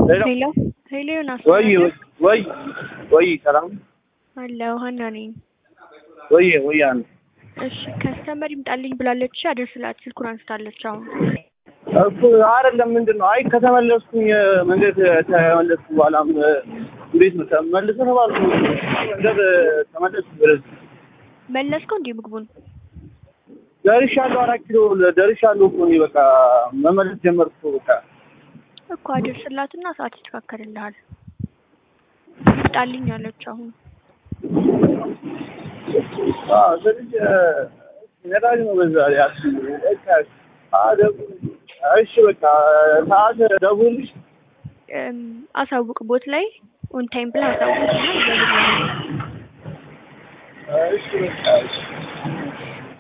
ሄሎ ሄሎ ሄሎ ዮናስ ወይ ወይ ወይ ሰላም አለሁ ሀና ነኝ። ወይ ወይ አን እሺ ከስተመር ይምጣልኝ ብላለች አደርስላት ስልኩን አንስታለች አሁን እኮ አይደለም ምንድን ነው አይ ከተመለስኩኝ መንገድ ተመለስኩ በኋላም እንዴት ነው ተመልሰ ተባልኩ መንገድ ተመለስኩ ወደዚህ መለስከው እንዲህ ምግቡን ደርሻለሁ አራት ኪሎ ደርሻለሁ እኮ እኔ በቃ መመለስ ጀመርኩ በቃ እኮ አደርስላትና ሰዓት ይስተካከልልሃል ይምጣልኝ አለች አሁን አዎ ስለዚህ ነዳጅ ነው በዛ ላይ አስቡ በቃ አደብ እሺ በቃ ሰዓት ደውልሽ እም፣ አሳውቅ ቦት ላይ ኦን ታይም ብለህ አሳውቅ እና ይዘግልሃል። እሺ በቃ እሺ